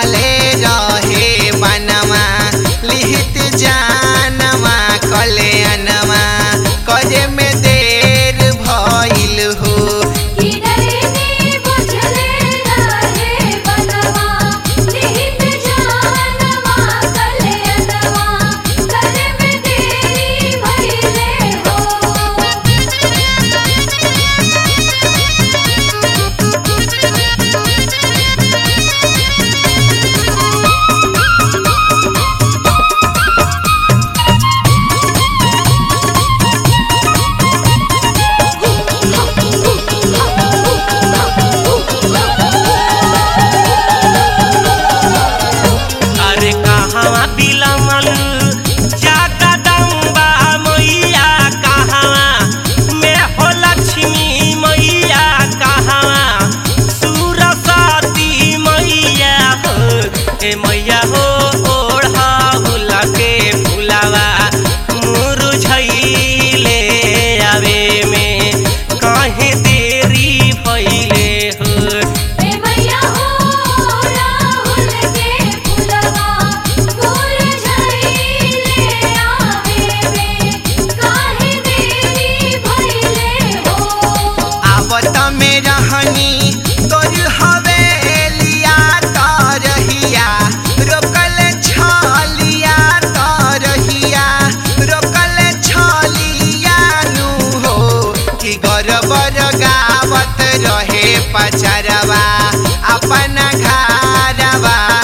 कटले रहे बनवा लिहित जानवा कल्याणवा करे में देर भइल हो कि डरनी बुझले रहे बनवा निहित जानवा कल्याणवा करे में देरी भइले हो अरे कहवा बिलमल जाका दम्बा मैया कहवा में हो लक्ष्मी मैया कहवा सुरसती मैया हो ए मैया हो ओढ़ा भुला के फुलावा मुरझैले आवे में काहे देरी भइले हो ए मैया हो राहुल के फुलवा मुरझाइले आवे में काहे देरी भइले हो आवत में रहनी तोर हवेलिया तरहिया रोकल छलिया तरहिया रोकल छलिया नु हो कि गरबर गावत रहे पचरवा अपन घरवा